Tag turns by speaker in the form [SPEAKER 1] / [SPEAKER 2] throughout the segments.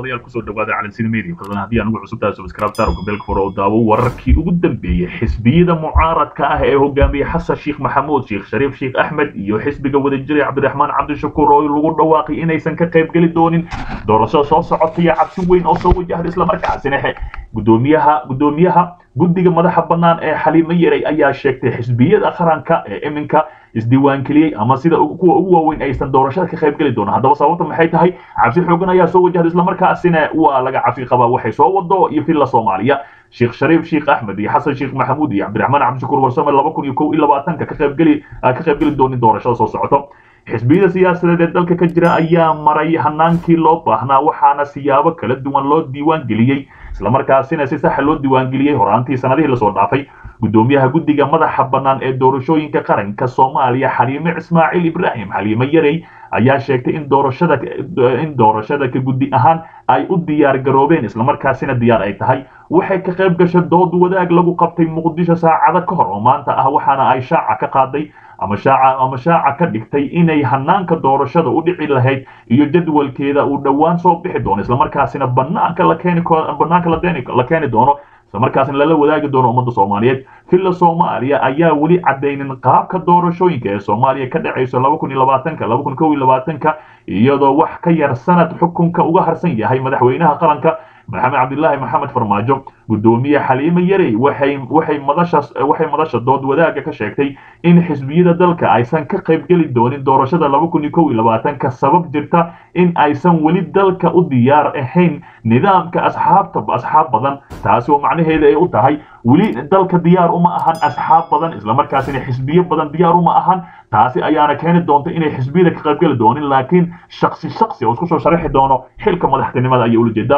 [SPEAKER 1] daawadayaal kusoo dhawaada calansiida media fadlan haddii aan ugu cusubtahay subscribe saar gabeelka furo oo daawo wararkii ugu dambeeyey xisbiyada mucaaradka ah ee hogaamiyey xasan sheekh maxamuud sheekh shariif sheekh axmed iyo xisbiga wadajira cabdiraxmaan cabdishakuur oo lagu dhawaaqay inaysan ka qayb geli doonin doorashada soo socota iyo cabsi weyn oo soo wajahda islamarkaasina gudoomiyaha gudoomiyaha guddiga madaxa bannaan ee xaliimo yaray ayaa sheegtay xisbiyada qaranka ee iminka isdiiwaangeliyey ama sida kuwa ugu waaweyn aysan doorashada ka qayb geli doonan haddaba sababta maxay tahay cabsi xoogan ayaa soo wajahda islamarkaasina waa laga cafi qabaa waxay soo wado iyo villa soomaaliya sheekh shariif sheekh axmed iyo xasan sheekh maxamuud iyo cabdiraxmaan cabdishakuur warsame laba kun iyo kow iyo labaatanka ka qaybgeli ka qaybgeli doonin doorashada soo socoto xisbiyada siyaasadeed ee dalka ka jira ayaa maray hanaankii loo baahnaa waxaana siyaabo kala duwan loo diiwaan geliyey islamarkaasina si saxa loo diiwaangeliyey horaantii sanadihii lasoo dhaafay gudoomiyaha guddiga madaxa bannaan ee doorashooyinka qaranka soomaaliya xaliime ismaaciil ibraahim xaliime yarey ayaa sheegtay in doorashada in doorashada ka guddi ahaan ay u diyaar garoobeen islamarkaasina diyaar ay tahay waxay ka qayb gashay dood wadaag lagu qabtay muqdisho saacado ka hor oo maanta ah waxaana ay shaaca ka qaaday ama shaaca ama shaaca ka dhigtay inay hanaanka doorashada u dhici lahayd iyo jadwalkeeda uu dhowaan soo bixi doono islamarkaasina banaanka la keeni banaanka la keeni doono islamarkaasina lala wadaagi doono ummadda soomaaliyeed villa soomaaliya ayaa weli cadaynin qaabka doorashooyinka ee soomaaliya ka dhacayso laba kun iyo labaatanka laba kun kow iyo labaatanka iyadoo wax ka yar sanad xukunka uga harsan yahay madaxweynaha qaranka maxamed cabdilaahi maxamed farmaajo gudoomiye xaliime yarey waxay waxay madasha waxay madasha dood wadaaga ka sheegtay in xisbiyada dalka aysan ka qayb geli doonin doorashada laba kun iyo kow iyo labaatanka sabab jirta in aysan weli dalka u diyaar ahayn nidaamka asxaabta asxaab badan taasi oo macnaheeda ay u tahay weli dalka diyaar uma ahan asxaab badan islamarkaasina xisbiyo badan diyaar uma ahan taasi ayaana keeni doonta inay xisbiyada ka qayb geli doonin laakiin shaksi shaksi oo isku soo sharaxi doono xilka madaxtinimada ayay ula jeedaa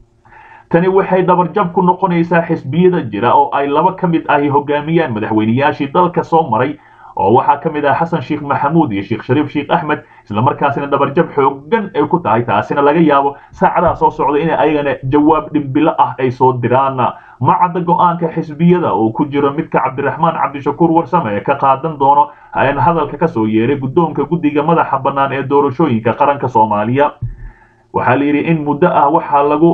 [SPEAKER 1] tani waxay dhabarjab ku noqonaysaa xisbiyada jira oo ay laba ka mid ahi hogaamiyaan madaxweynayaashii dalka soo maray oo waxaa ka mid ah xasan sheekh maxamuud iyo sheekh shariif sheekh axmed islamarkaasina dhabarjab xoogan ay ku tahay taasina laga yaabo saacadaha soo socda in ayagana jawaab dhimbilo ah ay soo diraan ma cadda go-aanka xisbiyada oo ku jiro midka cabdiraxmaan cabdishakuur warsame ka qaadan doono hadalka ka soo yeeray guddoonka guddiga madaxa bannaan ee doorashooyinka qaranka soomaaliya waxaa la yidhi in muddo ah waxaa lagu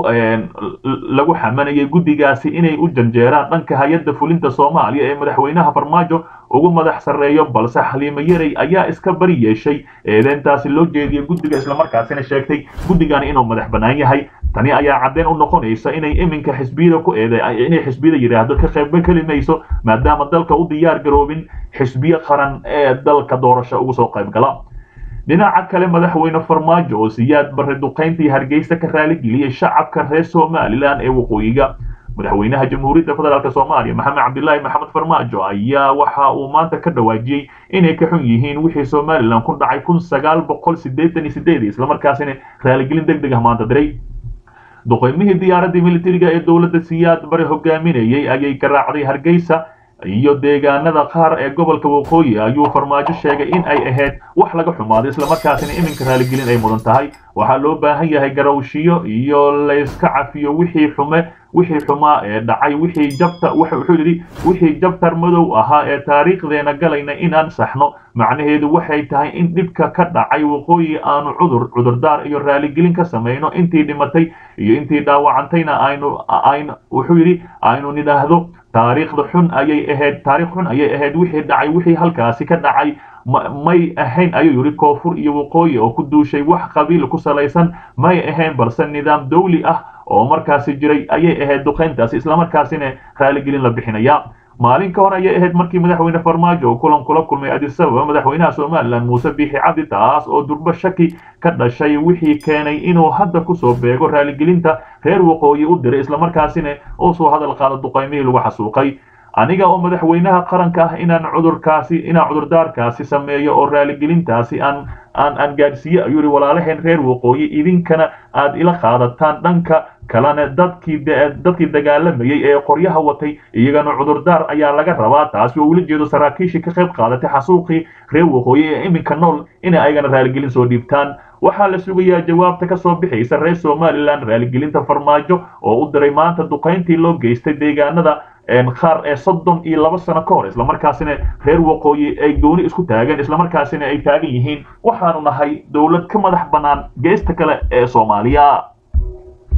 [SPEAKER 1] lagu xamanayay guddigaasi inay u janjeeraan dhanka hay-adda fulinta soomaaliya ee madaxweynaha farmaajo ugu madax sarreeyo balse xaliime yarey ayaa iska bari yeeshay eedeyntaasi loo jeediyay guddiga islamarkaasina sheegtay guddigani inuu madax bannaan yahay tani ayaa caddeyn u noqonaysa inay iminka xisbiyada ku eede inay xisbiyada yidhaahdo ka qayb keli mayso maadaama dalka u diyaar garoobin xisbiyo qaran ee dalka doorasho ugu soo qayb gala dhinaca kale madaxweyne farmaajo oo siyaad barre duqayntii hargeysa ka raaligeliyey shacabka reer somalilan ee waqooyiga madaxweynaha jamhuuriyadda federaalk soomaaliya maxamed cabdilaahi maxamed farmaajo ayaa waxa uu maanta ka dhawaajiyey inay ka xun yihiin wixii somalilan ku dhacay kun sagaal boqol sideetan iyo sideed islamarkaasina raaligelin deg deg ah maanta diray duqaymihii diyaaradii militariga ee dowladda siyaad bare hogaaminayay ayay garaacday hargeysa iyo deegaanada qaar ee gobolka waqooyi ayuu farmaajo sheegay in ay ahayd wax laga xumaaday islamarkaasina iminka raaligelin ay mudan tahay waxaa loo baahan yahay garawshiyo iyo layska cafiyo wixii xume wixii xumaa ee dhacay wixii jabta wuxuu yidhi wixii jabtar madow ahaa ee taariikhdeena galayna inaan saxno macnaheedu waxay tahay in dhibka ka dhacay waqooyi aanu cudur cudurdaar iyo raaligelin ka samayno intii dhimatay iyo intii dhaawacantayna aynu aynu wuxuu yidhi aynu nidhaahdo taariikhda xun ayay ahayd taariikh xun ayay ahayd wixii dhacay wixii halkaasi ka dhacay may ahayn ayuu yidhi koonfur iyo waqooyi oo ku duushay wax qabiil ku salaysan may ahayn balse nidaam dawli ah oo markaasi jiray ayay ahayd duqayntaasi islamarkaasina raaligelin la bixinaya maalin ka hor ayay ahayd markii madaxweyne farmaajo kulan kula kulmay addis ababa madaxweynaha somalilan muuse biixi cabdi taas oo durbo shaki ka dhashay wixii keenay inuu hadda kusoo beego raaligelinta reer waqooyi u diray islamarkaasina uu soo hadal qaado duqaymihii lagu xasuuqay aniga oo madaxweynaha qaranka ah inaan cudurkaasi inaan cudurdaarkaasi sameeyo oo raaligelintaasi aan aan aan gaadhsiiye ayuu yihi walaalaheen reer waqooyi idinkana aad ila qaadataan dhanka kalena dadkii dadkii dagaalamayay ee qoryaha watay iyagana cudurdaar ayaa laga rabaa taasi oo ula jeedo saraakiishii ka qayb qaadatay xasuuqii reer waqooyi ee iminka nool inay ayagana raaligelin soo dhiibtaan waxaa la sugayaa jawaabta ka soo bixaysa reer somalilan raaligelinta farmaajo oo u diray maanta duqayntii loo geystay deegaanada qaar ee soddon iyo laba sano ka hor islamarkaasina reer waqooyi ay gooni isku taageen islamarkaasina ay taagan yihiin waxaanu nahay dowlad ka madax bannaan geesta kale ee soomaaliya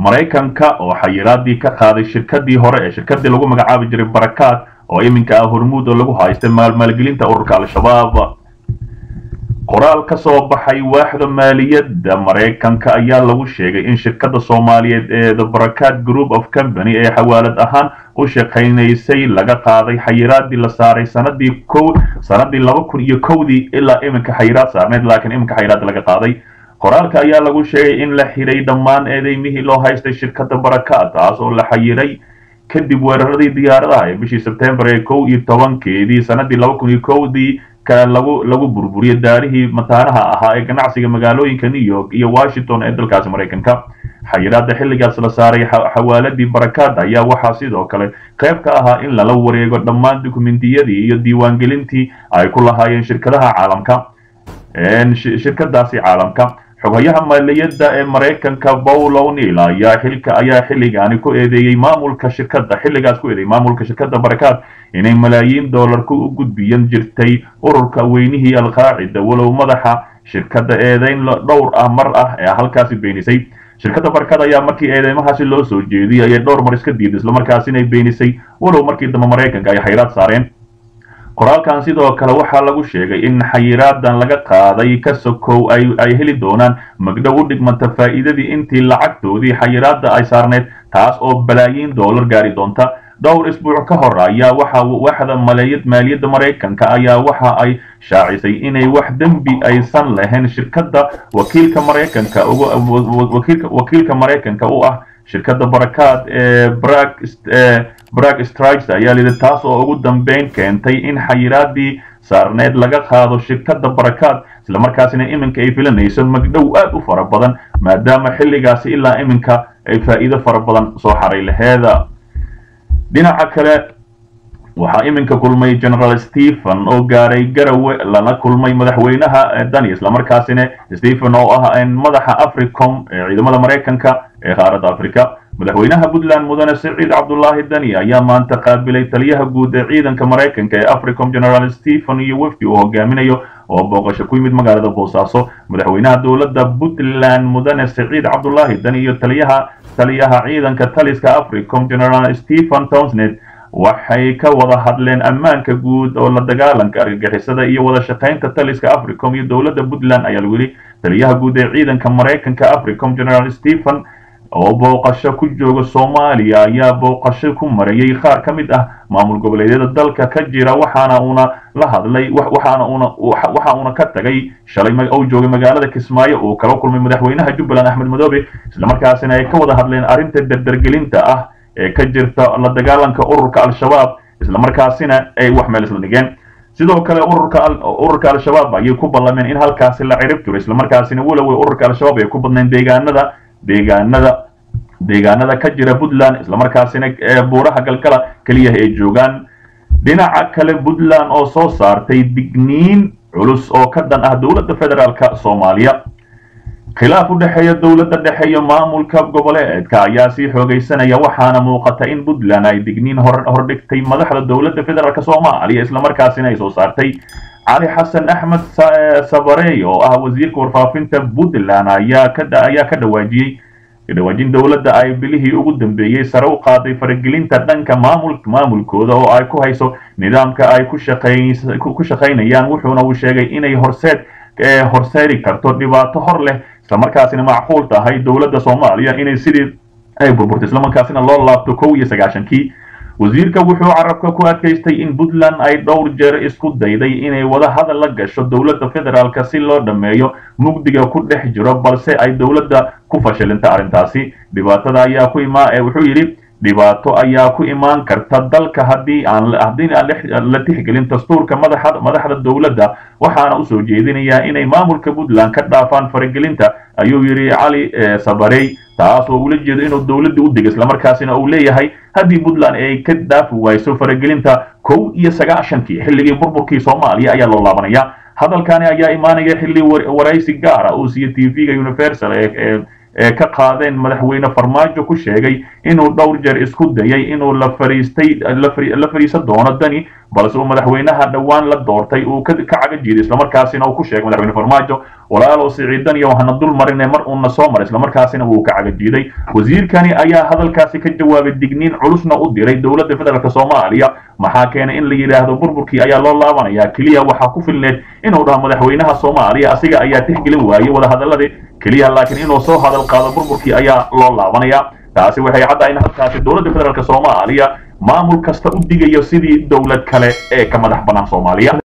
[SPEAKER 1] maraykanka oo xayiraadii ka qaaday shirkadii hore ee shirkadii lagu magacaabi jiray barakaad oo iminka ah hormuud oo lagu haystay maalmaalgelinta ururka al-shabaab qoraal ka soo baxay waaxda maaliyadda maraykanka ayaa lagu sheegay in shirkadda soomaaliyeed ee the barakaad group of company ee xawaalad ahaan u shaqaynaysay laga qaaday xayiraadii la saaray sanadii ko sanadii laba kun iyo kowdii ilaa iminka xayiraad saarneyd laakiin iminka xayiraad laga qaaday qoraalka ayaa lagu sheegay in la xiray dhammaan eedeymihii loo haystay shirkadda barakaad taas oo la xayiray kadib weeraradii diyaaradaha ee bishii sebtembar ee kow iyo tobankeedii sanadii laba kun iyo kowdii lagu lagu burburiyay daarihii mataanaha ahaa ee ganacsiga magaalooyinka new york iyo washington ee dalkaasi maraykanka xayiraada xilligaas la saaray xawaaladii barakaad ayaa waxaa sidoo kale qayb ka ahaa in lala wareego dhammaan dukumentiyadii iyo diiwaangelintii ay ku lahaayeen shirkadaha caalamka shirkadaasi caalamka xogayaha maaliyadda ee maraykanka paul o'neil ayaa xilka ayaa xilligaani ku eedeeyey maamulka shirkadda xilligaas ku eedeeyey maamulka shirkadda barakaad inay malaayiin doolarku u gudbiyan jirtay ururka weynihii alqaacida walow madaxa shirkadda eedeyn dhowr ah mar ah ee halkaasi beenisay shirkadda barakaad ayaa markii eedeymahaasi loo soo jeediyay ayay dhowr mar iska diiday islamarkaasina beenisay walow markii dambe maraykanka ay xayiraad saareen qoraalkan sidoo kale waxaa lagu sheegay in xayiraadan laga qaaday ka sokow ay heli doonaan magdhow u dhigmanta faa'iidadii intii lacagtoodii xayiraada ay saarneyd taas oo balaayiin doolar gaari doonta dhowr isbuuc ka hor ayaa waxa waaxda maaliyadda maraykanka ayaa waxa ay shaacisay inay wax dembi aysan lahayn shirkadda wakiilka maraykanka wakiilka maraykanka u ah shirkadda barakaad ee brag strikes ayaa lidi taas oo ugu dambeyn keentay in xayiraadii saarneed laga qaado shirkadda barakaad islamarkaasina iminka ay filanayso magdhow aad u fara badan maadaama xilligaasi ilaa iminka ay faa'iido fara badan soo xaray laheeda dhinaca kale waxaa iminka kulmay general stephen oo gaaray garawe lana kulmay madaxweynaha dani islamarkaasina stephen oo ah madaxa africom ee ciidamada maraykanka ee qaaradda africa madaxweynaha puntland mudane siciid cabdulaahi dani ayaa maanta qaabilay taliyaha guud ee ciidanka maraykanka ee africom general stephen iyo wefdi uu hogaaminayo oo booqasho ku yimid magaalada boosaaso madaxweynaha dowladda puntland mudane siciid cabdulaahi dani iyo taliyaha taliyaha ciidanka taliska africom general stephen townsned waxay ka wada hadleen ammaanka guud oo la dagaalanka argagixisada iyo wada shaqaynta taliska africom iyo dowladda puntland ayaa lagu yidhi taliyaha guud ee ciidanka maraykanka africom general stephen oo booqasho ku jooga soomaaliya ayaa booqasho ku marayay qaar ka mid ah maamul goboleedyada dalka ka jira waxaana uuna la hadlay waxaana uuna waxa uuna ka tagay shalay uu joogay magaalada kismaayo uu kala kulmay madaxweynaha jubbaland axmed madoobe islamarkaasina ay ka wada hadleen arrinta dardargelinta ah ee ka jirta la dagaalanka ururka al-shabaab islamarkaasina ay wax meel isla dhigeen sidoo kale ururka ururka al-shabaab ayay ku ballameen in halkaasi la cirib tiro islamarkaasina waloway ururka al-shabaab ay ku badnayn deegaanada deegaanada deegaanada ka jira puntland islamarkaasina buuraha galgala keliya ay joogaan dhinaca kale puntland oo soo saartay digniin culus oo ka dhan ah dowladda federaalka soomaaliya khilaaf u dhexeeya dowladda dhexe iyo maamulka goboleedka ayaa sii xoogaysanaya waxaana muuqata in puntland ay digniin hordhigtay madaxda dowladda federaalk soomaaliya islamarkaasina ay soo saartay cali xasan axmed sabarey oo ah wasiirka warfaafinta puntland ayaa ka ayaa ka dhawaajiyey dhawaajin dowladda ay bilihii ugu dambeeyey sare u qaaday faragelinta dhanka maamul maamulkooda oo ay ku hayso nidaamka ay ku ku shaqaynayaan wuxuuna uu sheegay inay horseed horseeri karto dhibaato hor leh islamarkaasina macquul tahay dowladda soomaaliya inay sidii ay burburto islamarkaasina loo laabto kow iyo sagaashankii wasiirka wuxuu carabka ku adkaystay in puntland ay dhowr jeer isku dayday inay wada hadal la gasho dowladda federaalk si loo dhammeeyo mugdiga ku dhex jiro balse ay dowladda ku fashilinta arrintaasi dhibaatada ayaa ku imaa wuxuu yidhi dhibaato ayaa ku imaan karta dalka haddii aan haddii aan la tixgelin dastuurka madaxa madaxda dowladda waxaana usoo jeedinayaa inay maamulka puntland ka dhaafaan faragelinta ayuu yidhi cali sabarey taas oo ula jeedo inuu dowladda u dego islamarkaasina uu leeyahay haddii puntland ay ka dhaafi wayso faragelinta kow iyo sagaashankii xilligii burburkii soomaaliya ayaa loo laabanaya hadalkani ayaa imaanaya xilli waraysi gaara uu siiyo t v-ga universal ee ee ka qaadeen madaxweyne farmaajo ku sheegay inuu dhowr jeer isku dayay inuu la fariistay la fariisan doono dani balse uu madaxweynaha dhowaan la doortay uu ka caga jiiday islamarkaasina uu ku sheegay madaxweyne farmaajo walaalow siciidan iyo hana dul marine mar uuna soo maray islamarkaasina wuu ka caga jiiday wasiirkani ayaa hadalkaasi ka jawaabay digniin culusna u diray dowladda federaalk soomaaliya maxaa keenay in la yidhaahdo burburkii ayaa loo laabanaya keliya waxaa ku filneed inuu dhaho madaxweynaha soomaaliya asiga ayaa tixgelin waayey wadahadaladii keliya laakiin inuu soo hadal qaado burburkii ayaa loo laabanaya taasi waxay caddahay in halkaasi dowladda federaalk soomaaliya maamul kasta u digayo sidii dowlad kale ee ka madax bannaan soomaaliya